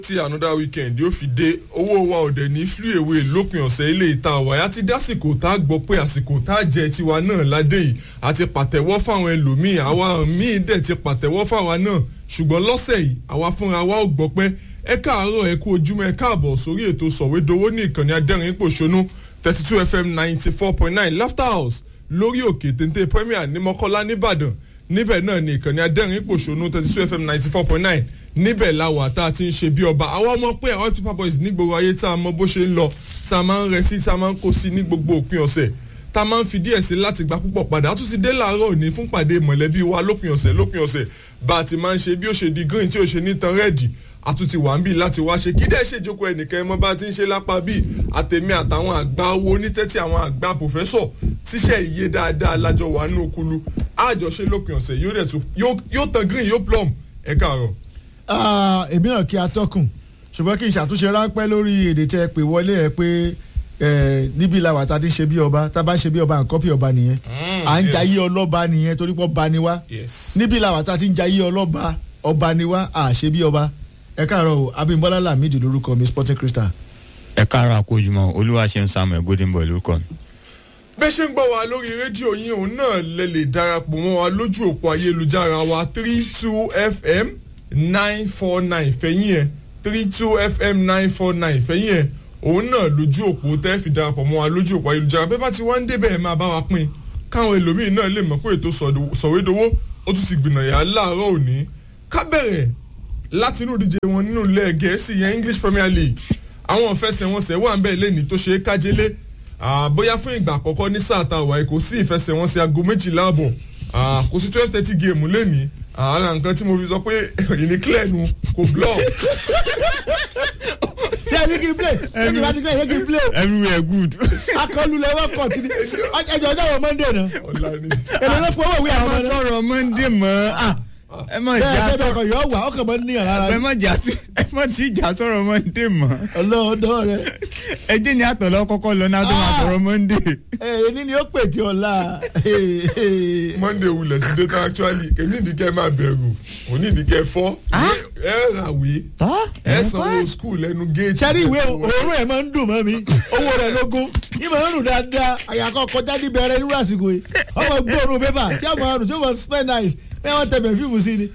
tí another weekend yóò fi dé owó wa ọ̀dẹ̀ ní flew away lópin ọ̀sẹ̀ ilé ìta àwàyá ti dásìkò tá a gbọ́ pé àsìkò tá a jẹ tiwa náà ládé yìí àti pàtẹ́wọ́ fáwọn ẹlòmíì àwa míì dẹ̀ ti pàtẹ́wọ́ fáwa náà ṣùgbọ́n lọ́sẹ̀ yìí àwa fúnra wa ò gbọ́ pé ẹ káàárọ̀ ẹ kú ojúmọ́ ẹ káàbọ̀ sórí ètò sọ̀wédowó ní ìkànnì adẹ́rìn pòṣónú thirty two fm ninety four point nine laughter house lórí òkè téńté premier ní mọ́kọ́lá nìbàdàn níbẹ̀ náà ní ìkànnì adẹ́rìn pòṣónú thirty two fm ninety four point nine níbẹ̀ la wà tá a ti ń ṣe bí ọba àwọn ọmọ pé àwọn paper boys ní gbogbo ayé tá a mọ bó ṣe ń lọ tá a máa ń rẹ sí tá a máa ń kó sí ní gbogbo òpin ọ̀sẹ̀ tá a máa ń fi díẹ̀ sí láti gba púpọ̀ padà a tún ti dé làárọ̀ òní fún pàdé mọ̀lẹ́bí wa lópin ọ̀sẹ̀ lópin ọ̀sẹ̀ bá a ti máa ń ṣe bí ó ṣe di green tí ó ṣe ní tan rẹ́ẹ̀dì àtúntì wà ń bì láti wá ṣe kí dẹ́ ṣèjókòó ẹnìkan ẹ mọ́ bá ti ń ṣe lápá bíi àtẹ̀mí àtàwọn àgbà owó onítẹ́tí àwọn àgbà pòfẹ́sọ̀ tíṣẹ́ iye dáadáa lájọ wà nínú okulu àjọṣe lópin ọ̀sẹ̀ yóò dẹ̀ tún yóò tan green yóò plum ẹ káàárọ̀ èmi náà kí atọ́kùn ṣùgbọ́n kí n ṣàtúnṣe ráńpẹ́ lórí èdè tẹ́ ẹ pè wọlé ẹ pé níbí làwà tá a ti ṣe bí ọba tá a bá ń ṣe bí ọba nǹkan bí ọba nìyẹn à ń jayé ọlọ́ba nìyẹn torí pé ọba ni wá níbí làwà tá a ti ń jayé ọlọ́ba ọba ni wá à ṣe bí ọba ẹ káàárọ̀ o abimbola lamidi lórúkọ mi sporting crystal. ẹ káàárọ̀ àkójúmọ́ olúwa ṣe ń samuel golden boy lórúkọ mi. bẹ́ẹ̀ ṣe ń gbọ́ wa lórí rédíò yín òun náà lè lè darapọ̀ mọ́ wa lójú òpó ayélujára wa three two fm nine four nine fẹ̀yìn ẹ̀ three two fm nine four nine fẹ̀yìn ẹ̀ òun náà lójú òpó tẹ́ fi darapọ̀ mọ́ wa lójú òpó ayélujára bẹ́ẹ̀ bá ti wá ń débẹ̀ ẹ̀ máa bá wa pín káwọn ẹlòmíín náà lè mọ̀ pé ètò sọ̀wédowó ó tún ti gbìnàyà láàárọ̀ òní ká bẹ̀rẹ̀ láti inú ìdíje wọn nínú ilẹ̀ gẹ̀ẹ́sì yẹn english premier league àwọn ìfẹsẹ̀wọnsẹ̀ wà ń bẹ̀ lẹ́ni tó ṣe é kájélé bóyá fún ìgbà àkọ́kọ́ ní sáà tá a wà kò sí ìfẹsẹ̀wọnsẹ̀ aago méjìlá àbọ̀ kò sí twelve thirty game lẹ́ni ara nǹkan tí mo fi sọ pé ìní clear nu kò block. ṣé ẹ ní kí n play ṣé kí n bá ti play ṣé kí n play. everywhere good. akọlù lẹwọ kọ tí ẹjọ ọjọ wọ monday náà ọ̀la ni. èlò ló fọwọ́ ìwé ẹ àwọn má ọmọ náà. sọ̀rọ̀ monday mọ́ ẹ má bẹ́ẹ̀ jà bẹ́ẹ̀ bẹ́ẹ̀ kọ yọ wà ọkàn mọ́ níyàn rárá ẹ má jà ẹ má tí jà sọ̀rọ̀ monday mọ́ ọlọ́ọ̀dọ́ rẹ. ẹ jẹ́ ní àtọ̀lọ́ kọ́kọ́ lọ náà tó máa sọ̀rọ̀ monday. èyí ni ó pè tí ọ̀la. monday wulẹ̀ ti dé tán actually èmi ìdíkẹ́ máa bẹ̀rù òní ìdíkẹ́ fọ́ ẹ ràwé ẹ sanwó school lẹ́nu géètì. sẹ́rí ìwé òórùn ẹ̀ máa ń dùn mọ́ mi owó rẹ̀ lógún ìmọ̀ ń rùn dáadáa àyàkọ́ kọjá níbẹ̀rẹ̀ nírú àsìkò yìí ọmọ gbóòórùn pépà tí ọmọ ọrùn tí ó mọ spend nice bẹ́ẹ̀ wọ́n tẹ̀bẹ̀ fíìmù sí ni.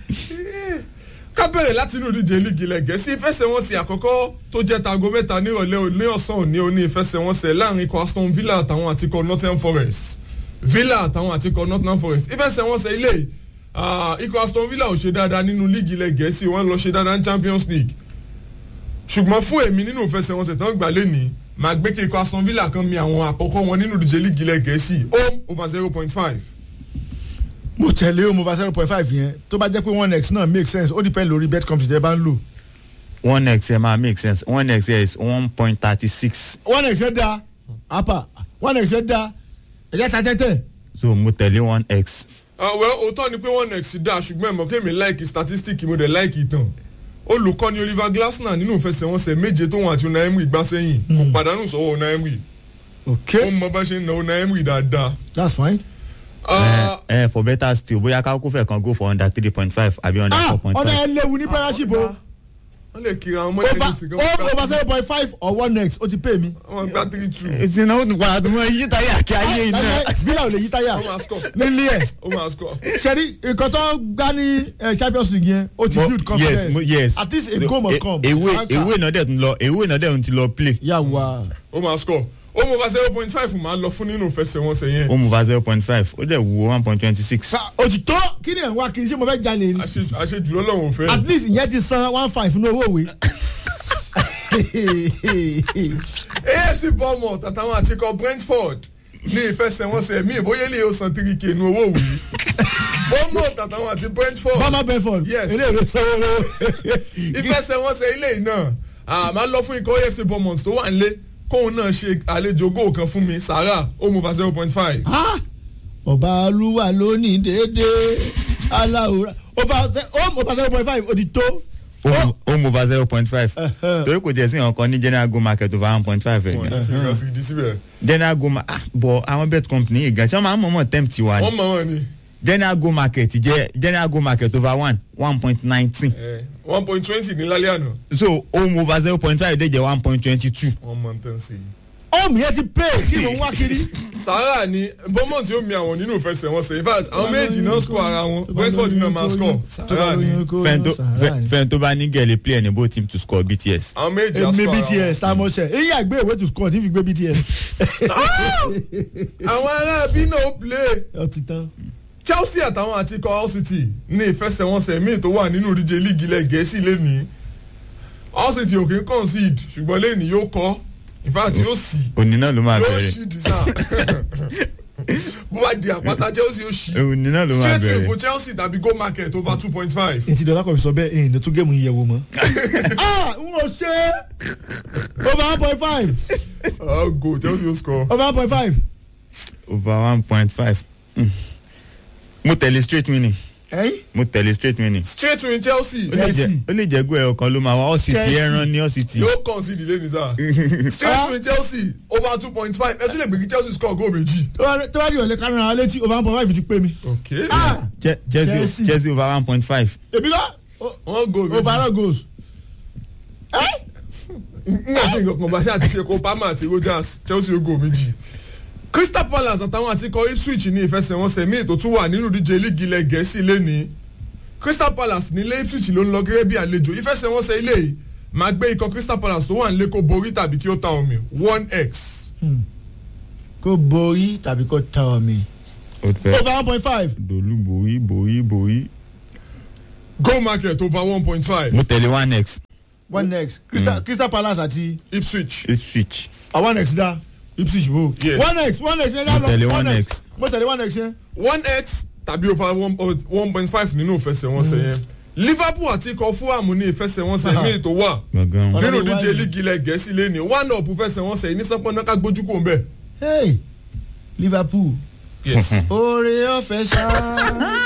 ká bẹ̀rẹ̀ láti inú ìdíje líìgì ilẹ̀ gẹ̀ẹ́sì ìfẹsẹ̀wọnsẹ̀ àkọ́kọ́ tó jẹ́ tago mẹ́ta nírọ̀lẹ́ òní ọ̀sán òní òní ìfẹsẹ̀wọnsẹ̀ láàrin ikọ̀ aston villa àtàwọn àtikọ̀ nottingham forest villa àtàwọn àtikọ̀ nottingham forest ìfẹsẹ̀wọnsẹ̀ ilé ikọ̀ aston villa ò ṣe dáadáa nínú líìgì ilẹ̀ gẹ̀ẹ́sì wọ́n lọ ṣe dáadáa ní champions league ṣùgbọ́n fún èmi nínú ìfẹsẹ̀wọnsẹ̀ tán gbà lẹ́ni màá gbé kí ikọ̀ aston villa kan mi àwọn àkọ́kọ́ wọn nínú ìdíje líìgì ilẹ̀ gẹ̀ẹ́sì home over zero point five mo tẹ̀lé o mo fa zero point five yẹn tó bá jẹ́ pé one x náà make sense ó depend lórí bet company tẹ́ bá ń lò. one x ẹ máa make sense one x is one point thirty six one x yẹn da apa one x yẹn da ẹ̀jẹ̀ ta tẹ́tẹ́. so mo tẹ̀lé one x. well òótọ́ ni pé one x dá ṣùgbọ́n ẹ̀mọ́ kémi láìkì statistic mo dẹ̀ láìkì ìtàn olùkọ́ni oliver glasner nínú ìfẹsẹ̀wọnsẹ̀ méje tóun àti una emery gbá sẹ́yìn kò pàdánù sọ́wọ́ una emery okay ó mọ bá ṣe ń na una emery dáadáa. that's fine. Ah, ẹ ẹ for better still bóyá kákó fẹ́ kan go for under three point five àbí under ah four point ọ̀nà five. ẹ̀ léwu ní partnership o wọ́n lè kiri àwọn over ọmọdé sí over over zero point five or one x ó ti pay mi. wọ́n gbá three two ìsìn náà ó tún padà tó mọ iye táyé àkí ayé iná. Láíláí, villa ò lè yí táyà ó máa score nílé ẹ̀ ó máa score. sẹ́rí nǹkan tó gbá ní eh, champions league yẹn ó ti Mo- build confidence yes mo- yes at least a goal must come. ewé Anka. ewé náà dẹ̀ tún lọ ewé náà dẹ̀ tún ti lọ play. yà wá. ó máa score ó mọ bá zero point five máa lọ fún nínú ìfẹsẹ̀wọnsẹ̀ yẹn ó mú va zero point five ó dẹ̀ wo one point twenty six. òtítọ́ kí ni ẹ̀ ń wá kiri ṣé mo fẹ́ jalè ni Àṣejù- àṣejù lọ́lọ́run ò fẹ́. at least ìyẹn ti san one five ní owó òwe. afc bournemouth àtàwọn àtikọ̀ brentford ní ìfẹsẹ̀wọnsẹ̀ míì bóyá lè yóò san three k nu owó òwú bournemouth àtàwọn àti brentford bama benford Yes. eléyìí sanwó lówó. ìfẹsẹ̀wọnsẹ̀ ilé yìí náà a máa lọ fún ikọ̀ afc bournemouth tó wà nílé kóun náà ṣe àlejò góò kan fún mi sahara ó mú fa zero point five. Ah! ọba olúwa lónìí déédéé aláwòrán over zero point five òtítọ́. ó mú va zero point five torí kò jẹ́ sí ọ̀kan ní general go market over one point five ẹ̀ gan. ìgbà sí ìdí síbẹ̀ general go market ah bọ̀ àwọn bet company yìí gan ṣé wọ́n máa ń mọ̀ọ́mọ̀ tempt wa ni wọ́n mọ̀ wọ́n ni general go market jẹ́ general go market over one one point nineteen one point twenty ní lálẹ́ àná so home over zero point five dẹ̀ jẹ́ one point twenty two. wọ́n mọ̀ tán sí i. ọ̀mù yẹn ti pè kí mò ń wá kiri. sahara ni bournemouth yóò mi àwọn nínú ìfẹsẹ̀wọnsẹ̀ in fact àwọn méjì náà score ara wọn brentford náà máa score sahara ni fẹ́ni tó bá ní gẹ̀lẹ́ play ẹni bó team to score bts. àwọn méjì á èmi score ara bts tá a mọ̀ ṣe èyí àgbé ìwé to score tí fi gbé bts. wọn. àwọn ará bí náà ó play ó ti tán. chelsea àtàwọn àti ikọ̀ hull city ní ìfẹsẹ̀wọnsẹ̀ míì tó wà nínú ìdíje líìgì ilẹ̀ gẹ̀ẹ́sì lẹ́nìí hull city ò kí ń concede ṣùgbọ́n lẹ́nìí yóò kọ́ in fact yóò sì òní náà ló máa yóò bẹ̀rẹ̀ ṣì dì sáà bó bá di àpáta chelsea yóò ṣì òní náà ló máa straight win bẹ̀rẹ̀. fún chelsea tàbí go market over two point five. ètí ìdọ́lá kan fi sọ bẹ́ẹ̀ èyí ni tún géèmù yẹ̀wò mọ́. ah n ò ṣe over one point five oh go chelsea yóò score. over one point five. over one point five. mo tẹ̀lé straight winning ẹ̀yìn mo tẹ̀lé straight winning. straight win chelsea ó lè jẹ́- ó lè jẹ́ gbọ́ ẹ̀ ọ̀kan ló máa wá ọ̀sìtì Chelsea. ẹran ní ọ̀sìtì. yóò concede lẹ́nu sáà straight win chelsea over two point five ẹ tún lè gbé kí chelsea score goal méjì. tó bá di ìrọ̀lẹ́ kárán ara létí over one point five ti pé mi. ok ah Che- Chelsea Chelsea. Chelsea over one point five. èmi lọ wọ́n goal méjì. overall goals. nígbà tí nǹkan kan bá ṣáà ti ṣe kó palmer àti rogers chelsea ó goal méjì. crystal palace àtàwọn àti ikọ̀ ipswich ní ìfẹsẹ̀wọnsẹ̀ míì tó tún wà nínú ìdíje líìgì ilẹ̀ gẹ̀ẹ́sì lẹ́nìí crystal palace nílé ipswich ló ń lọ gẹ́gẹ́ bí àlejò ìfẹsẹ̀wọnsẹ̀ ilé yìí máa gbé ikọ̀ crystal palace tó wà nílé kó borí tàbí kí ó ta omi one x. kó borí tàbí kó ta omi. ó fẹ́ over one point five. dolú borí borí borí. goal market over one point five mo tẹ̀lé one x one next crystal crystal palace àti ipswich. ipswich. ah, one next da ipswich bo. Yes. one next one next yẹn Mo tẹ̀lé lọ one one next. next mo tẹ̀lé one next yẹn. one x tàbí over one one point five nínú ìfẹsẹ̀wọnsẹ̀ yẹn liverpool àti ikọ̀ fulham ní ìfẹsẹ̀wọnsẹ̀ míì tó wà gbọ̀ngàn Ọ̀nà nínú ni díje wáyé. líìgì ilẹ̀ gẹ̀ẹ́sì lẹ́ni one up fẹsẹ̀wọnsẹ̀ yìí ní sánpọ́nà ká gbójú kò ń bẹ̀. hey liverpool yes. oore ọ̀fẹ́ ṣá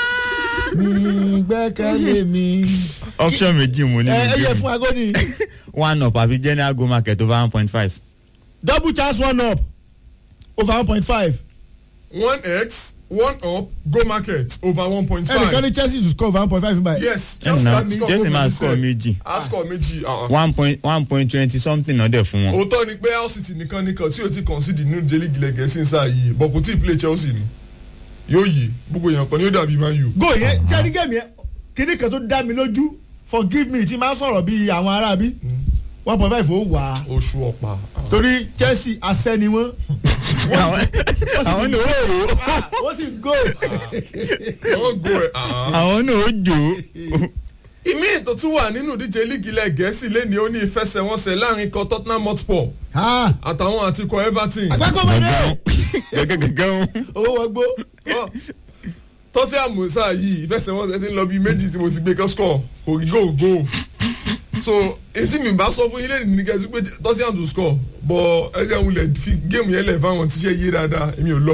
mi gbẹ́kẹ̀lé mi. option méjì mo ní ẹ ẹ yẹ nínú fún agodi one up àbí general go market over one point five. double chance one up over one point five. one x one up go market over one point ẹnìkan five. ní chelsea to score over one point five nígbà yìí. yes chelsea ẹnna láti score Chelsea goal máa méjì score sẹ́ẹ̀. méjì a score méjì. ah, ah. one point one point twenty something náà dẹ̀ fún wọn. òótọ́ ni pé hull city nìkan nìkan tí o ti concede nínú díje líìgì ilẹ̀ gẹ̀ẹ́sì ń sáà yìí but kò tí ì play chelsea ni yóò yí gbogbo èèyàn kan ni ó dàbí man u. go yẹn jẹ́rí gẹ̀mí yẹn kíní kan tó dá mi lójú forgive me tí máa ń sọ̀rọ̀ bíi àwọn aráabí one point five ó wà á oṣù ọ̀pá. torí chelsea asẹ́ ni wọ́n àwọn àwọn náà ó rò ó wọ́n sì go wọ́n go ẹ̀. ah. àwọn náà ó jò ó. ìmí ètò tún wà nínú díje líìgì ilẹ̀ gẹ̀ẹ́sì lẹ́ni ó ní ìfẹsẹ̀wọnsẹ̀ láàrin ikọ̀ tottenham hotspur Ah, àtàwọn àti ikọ̀ everton. àgbákò mọ̀dé gẹ́gẹ́gẹ́gẹ́ owó wọgbó Ọ, tottenham musa yìí ìfẹsẹ̀wọnsẹ̀ ti ń lọ bíi méjì tí mo ti gbé kọ́ score kò rí goal goal so etí mi bá sọ fún yín lẹ́nu ní kẹ́sí pé tottenham to score but ẹ jẹ́ wulẹ̀ fi géèmù yẹn lẹ̀ fáwọn tíṣẹ́ yé dáadáa èmi ò lọ.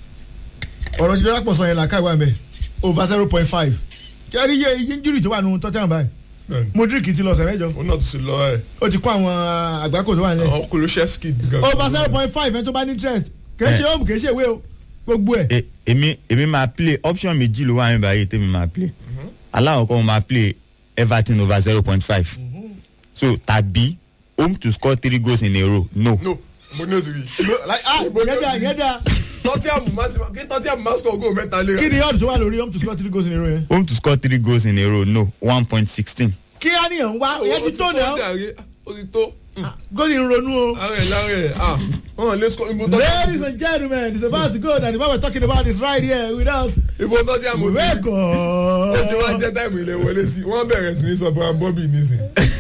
ọ̀rọ̀ ti dọ́lápọ̀ sọ yẹn làkà ìwà mẹ́ over zero point five kẹ́rí iye iye injury tó wà nù tottenham báyìí Bẹ́ẹ̀ni, modric ti lọ ọ̀sẹ̀ mẹ́jọ òun náà tún ti lọ ẹ̀ ó ti kó àwọn àgbákò tó wà nílẹ̀ àwọn Kulusevski. over zero point five ẹ tó bá ní interest kì í ṣe home kì í ṣe ìwé o gbogbo ẹ̀ E- èmi èmi máa play option méjì ló wà ní báyìí tèmi máa play aláwọ̀kọ́ mo máa play everton over zero point five so tàbí home to score three goals in a row no no mo ní òsì rí. ah yẹn dá yẹn dá tottenham máa ti kí tottenham máa score goal mẹ́ta lé. kí ni odds tó wà lórí home to score three goals in a row yẹn home to score three goals in a row no one point sixteen kí á nìyẹn wá Ó yẹn ti tó náà jàre, ó ti tó. góòlì ń ronú o. ara ẹ̀ lára ẹ̀ ah wọn lè score ibo tottenham. Ladies and gentlemen, it's about to go and the man we're talking about is right here with us. ibo tottenham ò ti rí. ó ṣe wá Welcome. jẹ́ táìmù ilé wọlé sí wọ́n bẹ̀rẹ̀ sí ní sọ brian bobby nísìn.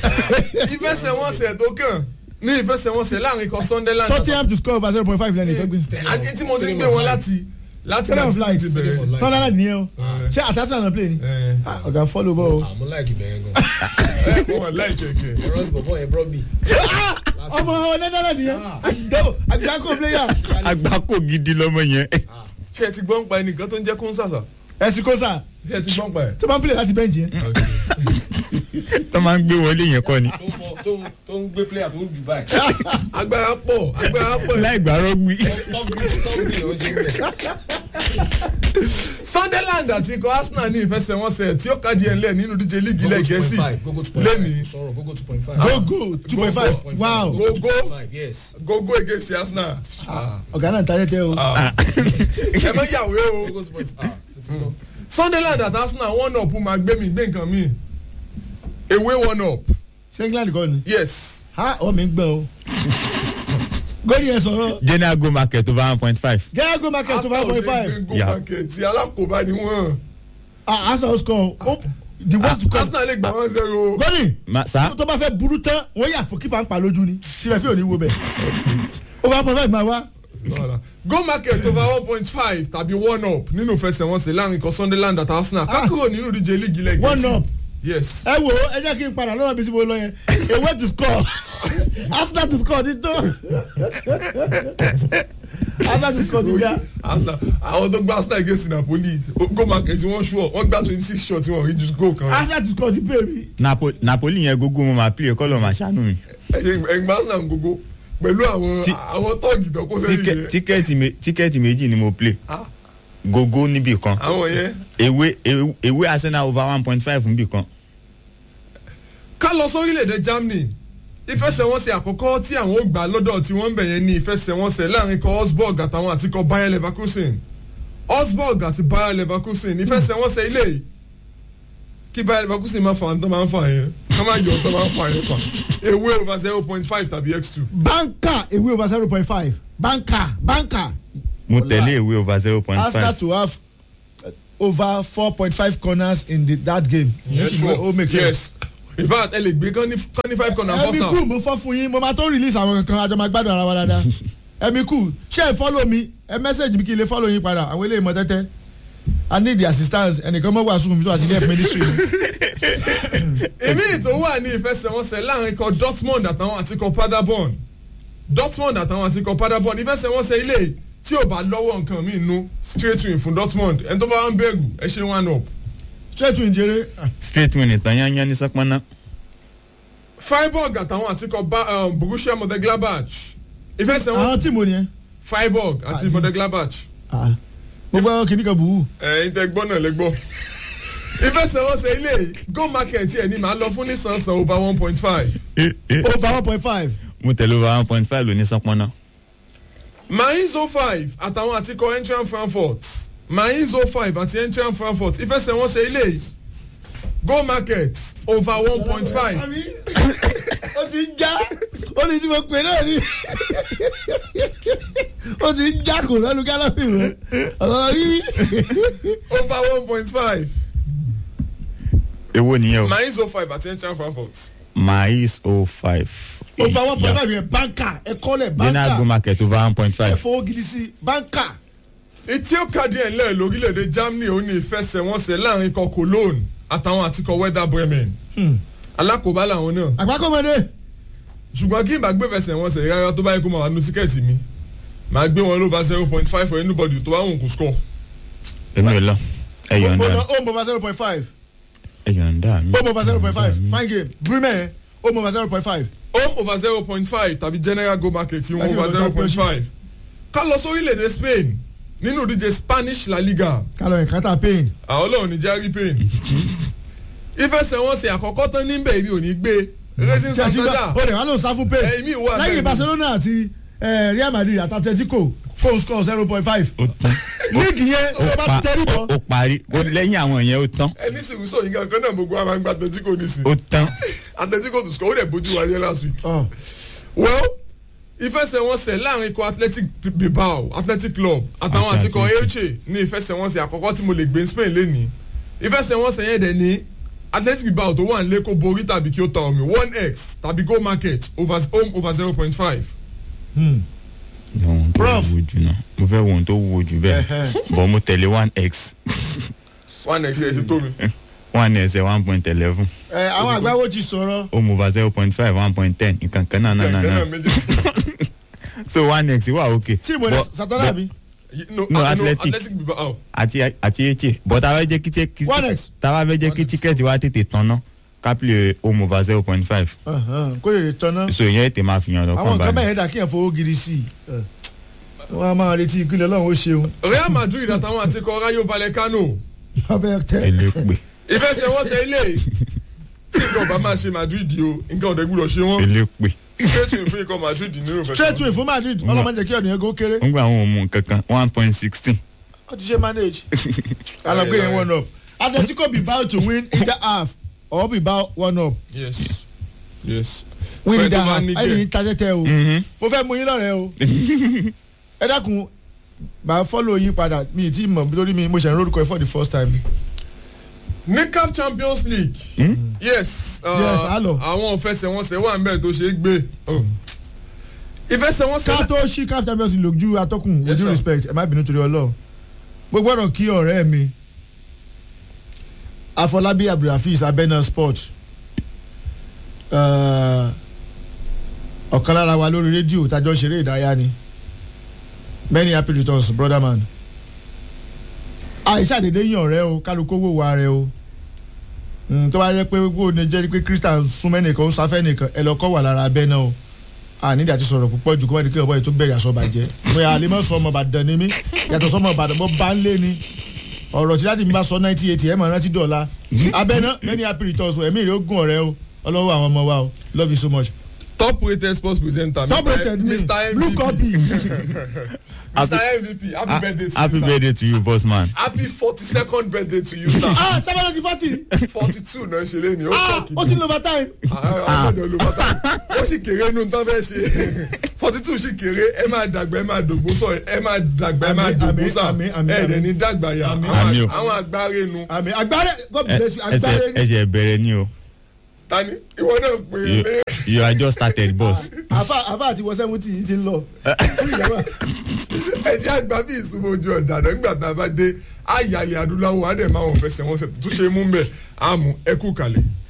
ìfẹsẹ̀wọnsẹ̀ tó kàn ní ìfẹsẹ̀wọnsẹ̀ láàrin kan sunderland. Tottenham to score over zero point five lẹ́nu ìtọ́gbìn. àti tí mo ti ń gbé wọn láti láti Tottenham láti flight ti bẹ̀rẹ̀. Sunderland nìyẹn o. Eh. Ṣé àtàtà náà play ni? ẹ Ah, Ọ̀gá follow ball o. àmú láìkì bẹ̀rẹ̀ gan. ẹ wọn láì kẹ̀kẹ́. ẹ̀rọ bọ̀bọ̀ yẹn bọ́ mi. Ọmọ Netherlands nìyẹn. Àdó àgbákò player. agbáko gidi lọmọ yẹn ṣé ẹ ti gbọ́n pa ẹnìkan tó ń jẹ́ kóńsàsà Ẹ̀sìn kọ́sà ṣé ẹ ti gbọ́n pa ẹ̀. tó bá ń play láti bench yẹn. tó máa ń gbé wọlé yẹn kọ́ ni tó ń fọ tó ń tó ń gbé player tó ń jù báyìí. agbára pọ̀ agbára pọ̀ láì gbàrọ́ gbí. tọ́gbìn tọ́gbìn ló ń ṣe ń bẹ̀. sunderland àti ikọ̀ arsenal ní ìfẹsẹ̀wọnsẹ̀ tí ó kájí ẹ̀ ńlẹ̀ nínú díje líìgì ilẹ̀ gẹ̀ẹ́sì lẹ́nìí sọ̀rọ̀ gogo two point five. gogo two point five wow Gogo. yes. gogo against arsenal ọ̀gá náà ta tẹ́tẹ́ o ẹ mọ yàwé o gogo two point five. sunderland àti arsenal one up máa gbé mi gbé nǹkan mi ewé one up ṣé england kọ́ ni yes ha ọ̀ mi ń gbọ́n o gòdì yẹn sọ̀rọ̀ general go market over one point five. jẹ́ go market two arsenal point ò five lè gbé Yeah. go market tí alákòóbá ni wọ́n ah arsenal score o the worst to come arsenal lè gbà wọ́n zero gòdì Ma- sa tó bá fẹ́ burú tán wọ́n yà fún kípa ń pa lójú ni tirẹ̀ fi ò ní wo bẹ̀ over one point five máa wá go market over one point five tàbí one up nínú ìfẹsẹ̀wọnsẹ̀ láàrin ikọ̀ sunderland àti arsenal kákúrò nínú díje líìgì ilẹ̀ gẹ̀ẹ́sì One up. yes ẹ wo ẹ jẹ́ kí n padà lọ́wọ́ bí tí mo lọ yẹn a way to score after to score ti tó after to score ti já arsenal àwọn tó gbá arsenal against napoli go market wọ́n ṣùọ́ wọ́n gbá twenty six shots wọ́n rí ju goal kan after to score ti pè mí. Napo napoli yẹn gógó mo máa play kọ́lọ̀ máa ṣàánú mi. ẹgbẹ́ arsenal gbogbo pẹ̀lú àwọn Tí- àwọn tọ́ọ̀gì tó kó sẹ́yìn Tíkẹ́- yẹn tíkẹ́ẹ̀tì me- tíkẹ́ẹ̀tì méjì ni mo play Ah, gógó níbì kan àwọn yẹn ewé ewé- ewé arsenal over one point five níbì kan. ká lọ sórílẹ̀-èdè germany ìfẹsẹ̀wọnsẹ̀ àkọ́kọ́ tí àwọn ò gbà lọ́dọ̀ tí wọ́n ń bẹ̀ yẹn ní ìfẹsẹ̀wọnsẹ̀ láàrin ikọ̀ osborg àtàwọn àti ikọ̀ bayer leverkusen osborg àti bayer leverkusen ìfẹsẹ̀wọnsẹ̀ ilé yìí kí bayer leverkusen máa fa àwọn tó máa ń fa yẹn ká máa yọ tó máa ń fa yẹn fa ewé over zero point five tàbí x two banka away over zero point five banka banka mo Ọlá. tẹ̀lé ewé over zero point arsenal five. to have uh, over four point five corners in the, that game. yes sure o make sense. yes in fact ẹ lè gbé kán ní kán ní five corner first ẹ̀mí half kù mo fọ́ fún yín mo máa tó release àwọn kankan àjọ máa gbádùn ara wa dáadáa ẹ̀mí kù ṣé ẹ follow mi ẹ message mi kí n lè follow yín padà àwọn eléyìí mọ tẹ́tẹ́ i need the assistance ẹnìkan mọ̀ wá sùkùn mi tó àti ilé ẹ̀fọ́ ministry mi. èmi tó wà ní ìfẹsẹ̀wọnsẹ̀ láàrin ikọ̀ dortmund àtàwọn àti ikọ̀ paderborn dortmund àtàwọn àti ikọ̀ paderborn ìfẹsẹ̀wọnsẹ̀ ilé yìí tí ò bá lọ́wọ́ nǹkan mi nú straight win fún dortmund ẹni tó bá wà ń bẹ̀rù ẹ ṣe one up straight to injere straight win ìtàn yányán ní sọpọ́nà. freiburg àtàwọn àti ikọ̀ Ba- um, borussia mönchengladbach àwọn ìfẹsẹ̀wọnsẹ̀ tíìmù nìyẹn. freiburg àti Àti- mönchengladbach mo gbọ́ kíní kan bùhù. ẹ̀yin tẹ gbọ́ náà lẹ gbọ́ ìfẹsẹ̀wọnsẹ̀ ilé yìí go market yẹn ni màá lọ fún nísànsán over one point five over one point five. mo tẹ̀lé over one point five lóní sọpọ́nà. mainz 05 àtàwọn àti ikọ̀ entran frankfurt mainz 05 àti entran frankfurt ìfẹsẹ̀wọnsẹ̀ ilé yìí go market over one point five ó ti ń já ó ní tí mo pè náà ni ó ti ń já kò lọ́nu gálọ́pì rẹ̀ ọ̀rọ̀ yìí. over one point five èwo nìyẹn o. mainz 05 àti entran frankfurt mais o five. over one point five yẹn banka ẹ kọ́lẹ̀ general go banka market over one point ẹ five. fowó gidi sí banka. etí ó kàdí ẹ̀ ńlẹ̀ lórílẹ̀‐èdè germany ó ní ìfẹsẹ̀wọnsẹ̀ láàrin ikọ̀ cologne àtàwọn àti ikọ̀ werder bremen alákòóbá làwọn náà àgbákọ́mọdé ṣùgbọ́n kí n bá gbé fẹsẹ̀wọnsẹ̀ rárá tó bá yẹ kó máa wà nínú tíkẹ́ẹ̀tì mi màá gbé wọn lóba zero point five for anybody tó bá wọn kò score. èmi ò lọ ẹ yọ̀ǹda mi ó mọ̀ bá zero point five ẹ yọ̀ǹda mi. ó mọ̀ bá zero point five fine game bremen ó mọ̀ bá zero point five. home over zero point five tàbí general go market tí wọ́n Láti over ọ̀dọ̀ zero point Champions five. ká lọ sórílẹ̀-èdè spain nínú ìdíje spanish la liga kálọ̀ ẹ̀ kátà pain. àwọn ọlọ́run ní jerry payne. ìfẹsẹ̀wọnsẹ̀ àkọ́kọ́ tán níbẹ̀ ibi ò ní gbé racing tí a ti gbà santander ó lè wá lóun sá fún pain. ẹ̀yìn mi wà lẹ́yìn barcelona àti eh, real madrid àti atletico kó score zero point five. ó tán líìgì yẹn ó ó bá pa tẹ́rí ó bọ̀. ó parí ó lẹ́yìn àwọn yẹn ó tán ẹni sìnkú sọ yìí kankan náà gbogbo àwọn àgbà atletico nísìn ó tán atletico to score ó dẹ̀ bójú wa yẹ last week. Ọ̀, well ìfẹsẹ̀wọnsẹ̀ láàrin ikọ̀ athletic bilbao athletic club àtàwọn Àti àti ikọ̀ Athletic. elche ní ìfẹsẹ̀wọnsẹ̀ àkọ́kọ́ tí mo lè gbé spain lẹ́nìí ìfẹsẹ̀wọnsẹ̀ yẹn dẹ̀ ní athletic bilbao tó wà nílé kó borí tàbí kí ó ta omi one x tàbí go market over home over zero point five. hmm. ohun tó Prof. wúwo jù náà mo fẹ́ wo ohun tó wúwo jù bẹ́ẹ̀ bọ́ mo tẹ̀lé one x one x ẹ̀ ti tó mi. one ẹsẹ̀ one point eleven ẹ àwọn àgbáwo ti sọ̀rọ̀ home over zero point five one point ten nǹkan kan náà náà náà kẹ̀kẹ́ náà náà méjèèjì. so one x wà ok tíìmù ní But- sátánà bí. no, No, no Athletic. athletic bilbao. àti àti eche but táwa fẹ́ jẹ́ kí tí One X. táwa fẹ́ jẹ́ kí tíkẹ́ẹ̀tì wa tètè tán ná kápẹ́lẹ̀ home over zero point five kó lè tọ́nà. so ìyẹn ètè máa fi hàn àwọn lọ́kàn nǹkan bẹ́ẹ̀ báyìí yẹn dà kí yẹn fowó gidi sí i. wọ́n á máa retí ìpínlẹ̀ ọlọ́run ó ṣeun real madrid àtàwọn àti ikọ̀ rayo vallecano wọ́n fẹ́ tẹ́ elépe ìfẹsẹ̀wọnsẹ̀ ilé tí nǹkan ọba máa ṣe madrid o nǹkan ọ̀dẹ́ gbúdọ̀ ṣe wọ́n elépe straight win fún ikọ̀ madrid nínú straight ìfẹsẹ̀wọnsẹ̀. win fún madrid ọlọ́mọ jẹ́ kí ọ̀nìyàn kó kéré ń gba àwọn òmù kankan one point sixteen ó ti ṣe manage alagbe yẹn one up atletico be bound to win either half or be bound one up yes yes. win Fẹ́ either tó bá half ní ẹni gẹ̀. tajẹ́tẹ́ o mo fẹ́ mú yín lọ́rẹ̀ẹ́ o ẹ dákun bá follow yín padà mi ì tí mọ̀ lórí mi mo ṣe ń rórúkọ ẹ for the first time ní caf champions league. yes. uh, Yes, alo. àwọn ìfẹsẹ̀wọnsẹ̀ wà nbẹ̀ tó ṣe é gbé. Oh. ìfẹsẹ̀wọnsẹ̀ ká tó ṣí caf champions league lójú atọ́kùn with Yes, due sir. respect ẹ má bínú torí ọlọ́run mo gbọ́dọ̀ kí ọ̀rẹ́ mi afọlábí abdulhafiz abẹ́nà sport eh, ọ̀kan lára wa lórí rédíò tájọ́ ń ṣeré ìdárayá ni many happy returns brother man àìsàdédé yàn ọ̀rẹ́ o kálukú owó wa rẹ o Mm, tó bá yẹ pé gbogbo ní jẹ́ pé christian súnmọ́ ẹnìkan ó sáfẹ́ nìkan ẹ lọ kọ́ wà lára abẹ́ náà o ànídìí àti sọ̀rọ̀ púpọ̀ jù kó wọ́n di kí ọ̀bọ̀ yìí tó bẹ̀rẹ̀ aṣọ bàjẹ́ mo yà àlẹ́ mọ́ sọ ọmọ ìbàdàn ni mí yàtọ̀ sọmọ ìbàdàn mo bá ń lé ni ọ̀rọ̀ tí dáàdi mi bá sọ ninety eighty ẹ̀ mọ̀ rántí dọ̀la abẹ́ náà many happy returns o ẹ̀mí rẹ̀ ó gùn ọ̀rẹ́ o ọlọ́wọ́ àwọn ọmọ wa o love you so much. top rated sports presenter. top Mr. rated me mr blue mvp copy mr mvp happy birthday to happy you sir. birthday to you boss man happy forty second birthday to you sir. ah sábà ti forty forty two náà ṣe lé ní ó ah ṣọ́ọ̀kì ó ti ń lo overtime ọmọdé ló bàtà ó sì kéré nù tán fẹ́ ṣe forty two sì kéré ẹ máa dàgbà ẹ máa dògbó sọ ẹ máa dàgbà ẹ máa Àmín, dògbó àmín, sà àmín, àmín, ẹ dẹ̀ àmín. ní dàgbà yà Àmín. àwọn- Àmín o. àwọn agbáre nu àmì agbára god Ẹ- bless you agbára ẹsẹ̀ ni ẹsẹ̀ bẹ̀rẹ̀ ni o tani ìwọ náà pè é you lé you are just started boss àfa àfa àti wọ seventy yìí ti ń lọ. ẹ jẹ́ àgbà bí ìsúnmọ́ ojú ọjà náà nígbà tá a bá dé àyàlẹ̀ adúláwọ̀ á dẹ̀ máa wọ̀n fẹsẹ̀ wọn sẹ̀ tó ṣe é mú mbẹ̀ àmú ẹkú kalẹ̀.